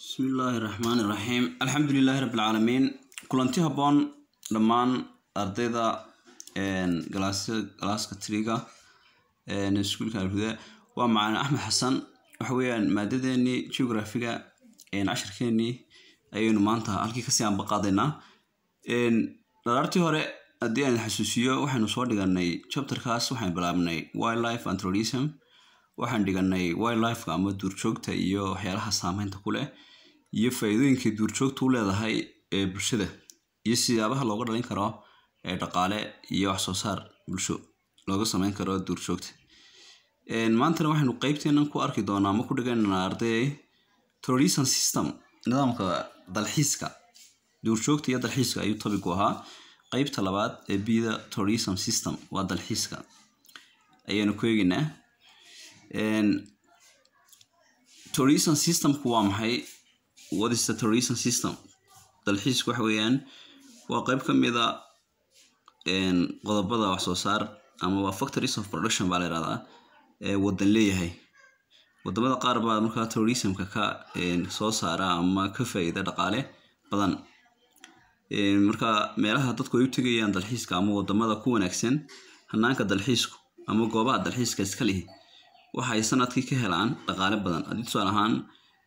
bismillaahi raxmaani raxiim alxamdulilaahi rabbi alcaalamiin kulanti habboon dhammaan ardayda galaaska triga iskuulka alhuda waa macalin axmed xasan waxa weeyaan maadadeenii geografiga cashirkeenii ayaynu maanta halkii kasii anbaqaadaynaa dharaartii hore haddii aan xasuusiyo waxaynu soo dhiganay chapterkaas waxaan bilaabnay wildlife and tourism waxaan dhiganay wildlifeka ama duurjoogta iyo waxyaalaha saameynta ku leh iyo faa-iidooyinkay duurjoogta u leedahay ee bulshada iyo siyaabaha looga dhalin karo ee dhaqaale iyo waxsoo saar bulsho looga sameyn karo duurjoogta maantana waxaynu qeybteenan ku arki doonaa ama ku dhiganaa arday tourism system nidaamka dalxiiska duurjoogta iyo dalxiiska ayuu topic u ahaa qeybta labaad ee bida tourism system waa dalxiiska ayaynu ku eegeynaa tourism systemku waa maxay what is the tourism system dalxiisku waxa weeyaan waa qeyb ka mida qodobada wax soo saar ama waa factories of production baa la yihahdaa ee wadan leeyahay wadamada qaar baa markaa tourismka ka soo saara ama ka faa-iida dhaqaale badan marka meelaha dadku ay u tegayaan dalxiiska ama wadamada ku wanaagsan hanaanka dalxiisku ama goobaha dalxiiska iska lihi waxa ay sanadkii ka helaan dhaqaale badan haddii tusaale ahaan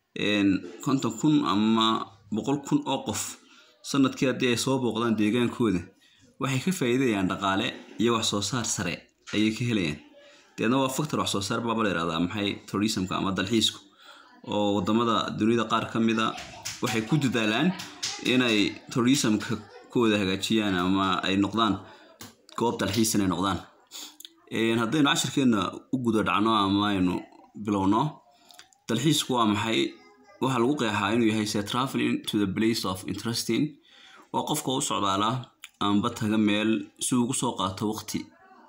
konton kun ama boqol kun oo qof sanadkii haddii ay soo booqdaan deegaankooda waxay ka faa'iidayaan dhaqaale iyo wax soo saar sare ayay ka helayaan deedna waa factor wax soo saar baaba la yihahdaa maxay tourismka ama dalxiisku oo wadamada dunida qaar ka mida waxay ku dadaalaan inay tourismka kooda hagaajiyaan ama ay noqdaan goob dalxiis inay noqdaan haddaynu cashirkeena u guda dhacno ama aynu bilowno dalxiisku waa maxay waxaa lagu qeexaa inuu yahay se traveling to the place of interesting waa qofka u socdaala amba taga meel si ugu soo qaato waqti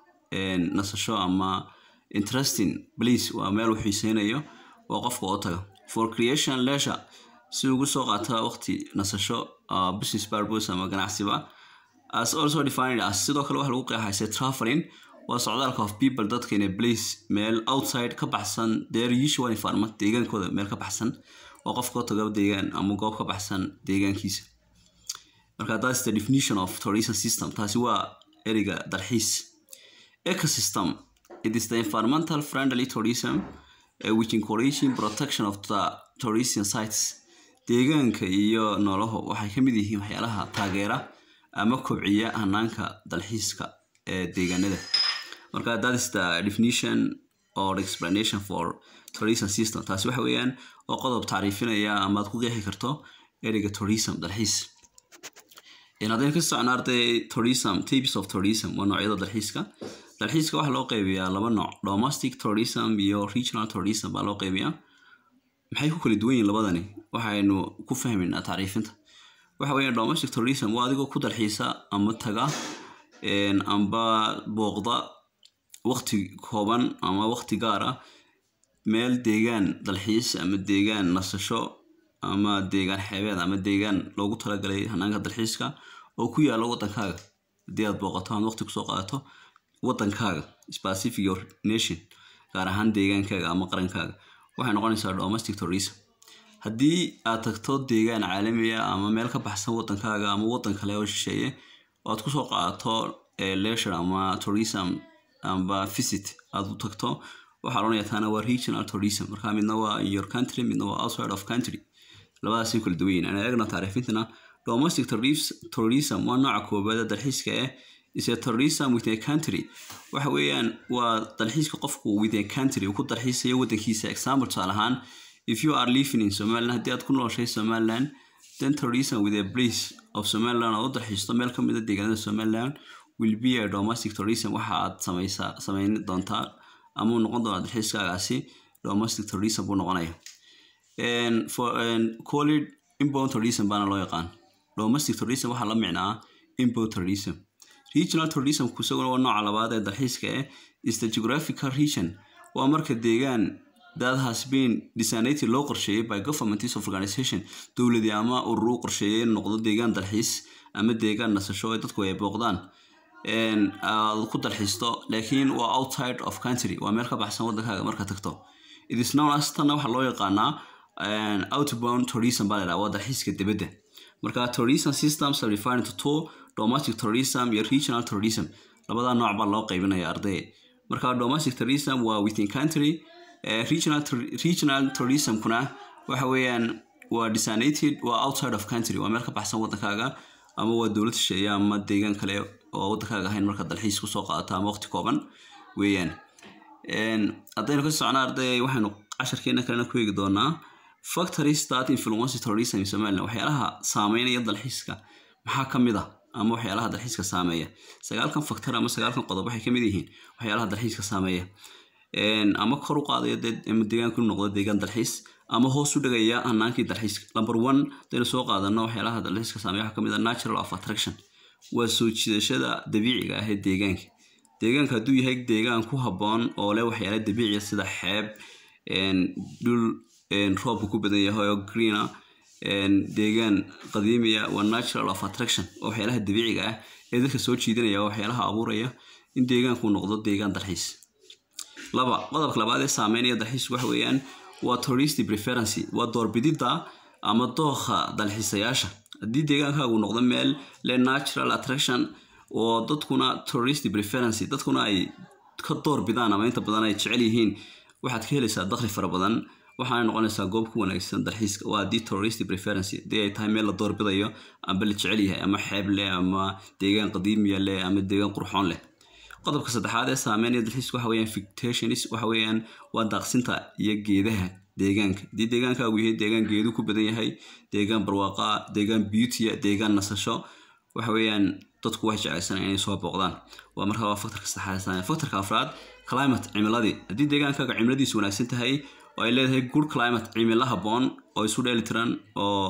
nasasho ama interesting place waa meel uu xiiseynayo waa qofka oo taga for creation leisure si ugu soo qaata waqti nasasho business purpose ama ganacsiba as also defined as sidoo kale waxa lagu qeexaa se traveling waa socdaalka of people dadka in a place meel outside ka baxsan their usual environment deegaankooda meel ka baxsan waa qofka taga deegaan ama goob ka baxsan deegaankiisa marka that's the definition of tourism system taasi waa ereyga dalxiis ecosystem it is the environmental friendly tourism uh, which encouraging protection of the tourism sites deegaanka iyo noolaho waxay ka mid yihiin waxyaalaha taageera ama kobciya hanaanka dalxiiska ee deegaanada marka that is the definition or explanation for tourism system taasi waxa weeyaan oo qodob tacriifinaya ama aad ku qeexi karto ereyga tourism dalxiis haddaynu ka socno arday tourism types of tourism waa noocyada dalxiiska dalxiiska waxaa loo qeybiyaa laba nooc domestic tourism iyo regional tourism baa loo qeybiyaa maxay ku kala duwan yihin labadani waxaynu ku fahmaynaa tacriifinta waxa weeya domestic tourism waa adigoo ku dalxiisa ama taga amba booqda waqti kooban ama waqti gaar ah meel deegaan dalxiis ama deegaan nasasho ama deegaan xeebeed ama deegaan loogu talagalay hanaanka dalxiiska oo ku yaalo wadankaaga haddii aad booqato ama waqti kusoo qaadato wadankaaga specific your nation gaar ahaan deegaankaaga ama qarankaaga waxay noqonaysaa domestic tourism haddii aad tagto deegaan caalamiya ama meel ka baxsan wadankaaga ama wadan kale oo shisheeye oo aad kusoo qaadato leisure ama tourism amba visit aada u tagto waxaa loonaya taana waa regional tourism marka midna waa in your country midna waa outside of country labadaasay kala duwan yihin ana eegna taariifintana domestic tourism waa nooca koobaada dalxiiska eh is a tourism with a country waxa weeyaan waa dalxiiska qofku with a country uu ku dalxiisayo wadankiisa example tusaale ahaan if you are living in somaliland haddii aad ku nooshay somaliland then tourism with a place of somaliland aad u dalxiisto meel ka mida deegaanada somaliland will be a domestic tourism waxa aad sameysaa sameyn doontaa ama uu noqon doonaa dalxiiskaagaasi domestic tourism buu noqonaya for collid inbound tourism baana loo yaqaan domestic tourism waxaa la micnaa inbound tourism regional tourismku isaguna waa nooca labaad ee dalxiiska eh is the geographical region waa marka deegaan that has been designated loo qorsheeyay by governments of organization dowladii ama urur u qorsheeyay in noqdo deegaan dalxiis ama deegaan nasasho ee dadku ay booqdaan aad ku dalxiisto laakiin waa outside of country waa meel ka baxsan wadankaaga marka tagto it is known as tanna waxaa loo yaqaanaa outbound tourism baa la yidhaha waa dalxiiska dibadda marka tourism systems are defined into two domestic tourism iyo regional tourism labada nooc baa loo qaybinaya ardayga marka domestic tourism waa within country uh, regional, regional tourismkuna waxa weeyaan waa designated waa outside of country waa meel ka baxsan waddankaaga ama waa dowlad shisheeye ama deegaan kale oo waddankaaga ahayn marka dalxiis kusoo qaadata ama waqti kooban weeyaan haddaynu ka socnaa arday waxaynu casharkeena kalena ku eegi doonaa factories that influence tourism in somaliland waxyaalaha saameynaya dalxiiska maxaa ka mid ah ama waxyaalaha dalxiiska saameeya sagaalkan factor ama sagaalkan qodob waxay kamid yihiin waxyaalaha dalxiiska saameeya ama kor u qaadaya ama deegaanku noqdo deegaan dalxiis ama hoos u dhigaya hanaankii dalxiiska number one hadaynu soo qaadano waxyaalaha dalxiiska saameeya waxaa kamid ah natural of attraction waa soo jiidashada dabiiciga ah ee deegaanka deegaanka hadduu yahay deegaan ku habboon oo leh waxyaala dabiiciya sida xeeb dhul roobka ku badan yahay oo greena deegaan qadiimiya waa natural of attraction oo waxyaalaha dabiiciga ah ee dadka soo jiidanaya oo waxyaalaha abuuraya in deegaanku noqdo deegaan dalxiis laba qodobka labaad ee saameynaya dalxiis waxa weeyaan waa tourist preferency waa doorbididda ama dookha dalxiisayaasha haddii deegaankaagu noqdo meel leh natural attraction oo dadkuna tourist preferency dadkuna ay ka door bidaan ama inta badan ay jecel yihiin waxaad ka helaysaa dakhli fara badan waxaana noqonaysaa goob ku wanaagsan dalxiiska waa haddii tourist preferency haddii ay tahay meel la doorbidayo amba la jecel yahay ama xeeb leh ama deegaan qadiimiya leh ama deegaan qurxoon leh qodobka saddexaad ee saameynaya dalxiiska waxa weeyaan fictationis waxa weeyaan waa daaqsinta iyo geedaha deegaanka haddii deegaankaagu yahay deegaan geedu ku badan yahay deegaan barwaaqa deegaan beautya deegaan nasasho waxa weeyaan dadku waxay jeclaysanaya inay soo booqdaan waa markaa waa factorka saddexaad factorka afraad climate cimiladii haddii deegaankaaga cimiladiisu wanaagsan tahay oo ay leedahay good climate cimilo habboon oo isu dheeli tiran oo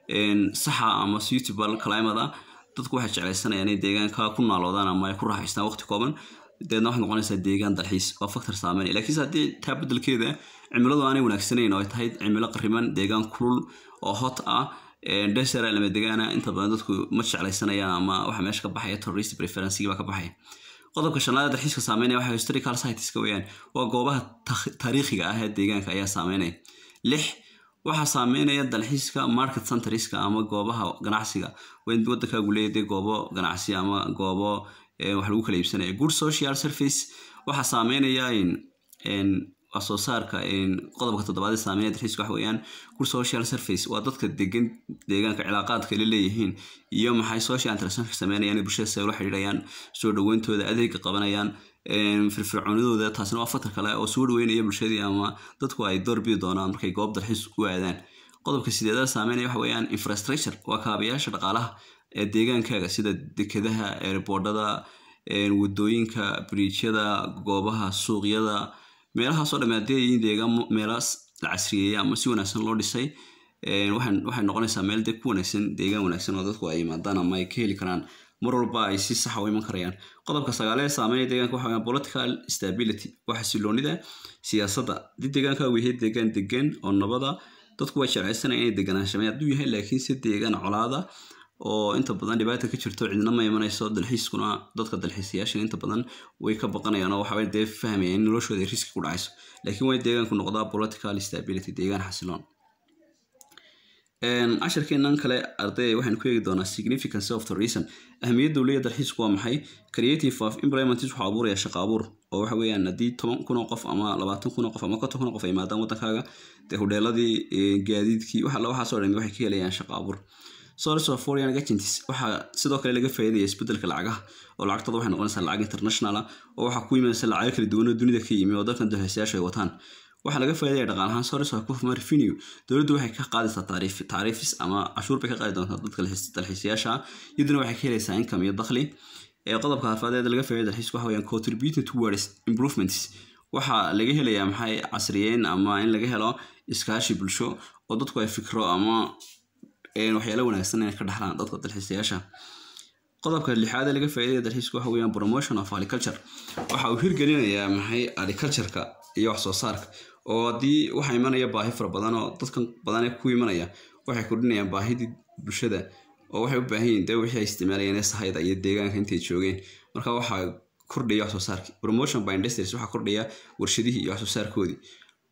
saxa ama suitable climate ah dadku waxay jeclaysanayaan inay deegaanka ku naaloodaan ama ay ku raaxaystaan waqti kooban deedna waxay noqonaysaa deegaan dalxiis waa factor saameynaya laakiinse haddii taa beddelkeeda cimiladu aanay wanaagsanayn oo ay tahay cimilo qariman deegaan kulul oo hot ah desera lama degaana inta badan dadku ma jeclaysanayaan ama waxa meesha ka baxaya tourist preferencigi baa ka baxaya qodobka shanaad dalxiiska saameynaya waxa historical siteska weeyaan waa goobaha taariikhiga ah ee deegaanka ayaa saameynaya lix waxaa saameynaya dalxiiska market centeriska ama goobaha ganacsiga wadankaagu leeyahay goobo ganacsi ama goobo wax lagu kala iibsanaya good social service waxaa saameynaya wax soo saarka qodobka toddobaad ee saameynaya dalxiiska waxa weeyaan good social service waa dadka degan deegaanka cilaaqaadka la leeyihiin iyo maxay social interactionka sameynayaan bulshada say ula xidhiidhayaan soo dhaweyntooda adeega qabanayaan firfircoonidooda taasina waa fatar kale oo soo dhaweynaya bulshadii ama dadku ay door bidi doonaan markay goob dalxiis u aadaan qodobka sideedaad saameynaya waxa weeyaan infrastructure waa kaabayaasha dhaqaalaha ee deegaankaaga sida dekedaha eerboodhada wadooyinka biriijyada goobaha suuqyada meelahaasoo dhamme haddii ay deegaan meelaas la casriyeeyay ama si wanaagsan loo dhisay waxay noqonaysaa meel dee ku wanaagsan deegaan wanaagsan oo dadku ay yimaadaan ama ay ka heli karaan mar walba ay si saxa u iman karayaan qodobka sagaaleed saameynaya deegaanka waxa weeyaan political stability waa xasiloonida siyaasadda haddii deegaankaagu yahay deegaan degan oo nabada dadku way jeclaysanaya inay deganaanshameen hadduu yahay laakiin si deegaan colaada oo inta badan dhibaata ka jirto cidna ma imanayso dalxiiskuna dadka dalxiisayaashan inta badan way ka baqanayaan oo waxbay dee fahmayaan in noloshooda ay riski ku dhacayso laakiin way deegaanku noqdaa political stability deegaan xasiloon casharkeenan kale arday waxaynu ku eegi doonaa significance of tourism ahmiyadda uu leeyahay dalxiisku waa maxay creative of employment wuxuu abuuraya shaqo abuur oo waxa weeyaan haddii toban kun oo qof ama labaatan kun oo qof ama konton kun oo qof ay imaadaan waddankaaga dee hudheeladii gaadiidkii waxa waxaasoo dhami waxay ka helayaan shaqo abuur source of foreign agents waxaa sidoo kale laga faa'iidaya isbeddelka lacagaha oo lacagtooda waxay noqonaysaa lacag international ah oo waxaa ku yimaadaysa lacago kala duwan oo dunida ka yimi oo dalkan dalxiisayaashu ay wataan waxaa laga faaidaya dhaqaal ahaan source of government revenue dowladdu waxay ka qaadaysaa taariif taariifis ama cashuur bay ka qaadi doontaa dadka dalxiisayaasha iyaduna waxay ka helaysaa income iyo dakhli ee qodobka harfaadeed laga faaidaya dalxiisku waxa weeyaan contributing towards improvements waxaa laga helayaa maxay casriyeyn ama in laga helo iskaashi bulsho oo dadku ay fikro ama waxyaala wanaagsan inay ka dhaxlaan dadka dalxiisayaasha qodobka lixaad ee laga faaidaya dalxiisku waxa weeyaan promotion of agriculture waxa uu hirgelinayaa maxay agricultureka iyo wax soo saarka oo haddii waxaa imanaya baahi fara badan oo dadkan badan ee ku imanaya waxay kordhinayaan baahidii bulshada oo waxay u baahan yihin dee wixii ay isticmaalayeen ee sahayda iyo deegaanka intay joogeen marka waxaa kordhaya wax soo saarkii promotion by industries waxaa kordhaya warshadihii iyo wax soo saarkoodii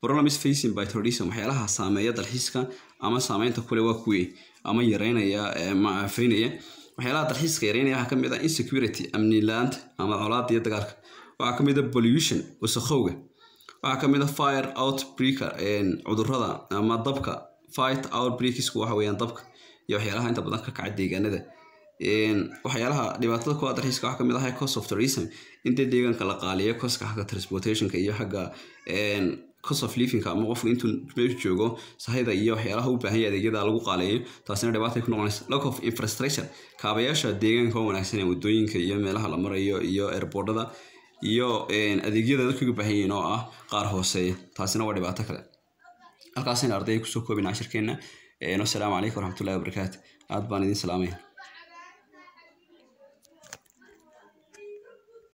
problems facing by tourism waxyaalaha saameeya dalxiiska ama saameynta kule waa kuwii ama yareynaya ma aafeynaya waxyaalaha dalxiiska yareynaya waxaa kamid ah insecurity amni la-aanta ama colaada iyo dagaalka waxaa kamid ah pollution wasakhowga waxaa kamid ah fire outbreak cudurada ama dabka fight outbreaksku waxa weeyaan dabka iyo waxyaalaha inta badan ka kaca deegaanada waxyaalaha dhibaatada kuwa dalxiiska waxaa kamid ah cost of tourism in dee deegaanka la qaaliyo coska xagga transportationka iyo xagga cost of livingka ama qofku intuu meeshu joogo sahayda iyo waxyaalaha u baahan yahay adeegyada lagu qaaleeyo taasina dhibaatay ku noqonaysa lack of infrastructure kaabayaasha deegaanka oo wanaagsan ee wadooyinka iyo meelaha la marayo iyo airboardada iyo adeegyada dadka uga baahan yihiin oo ah qaar hooseeya taasina waa dhibaato kale halkaasina ardayga kusoo koobina cashirkeena wasalaamu calaykum waraxmatullahi wabarakaatu aad baan idin salaamaya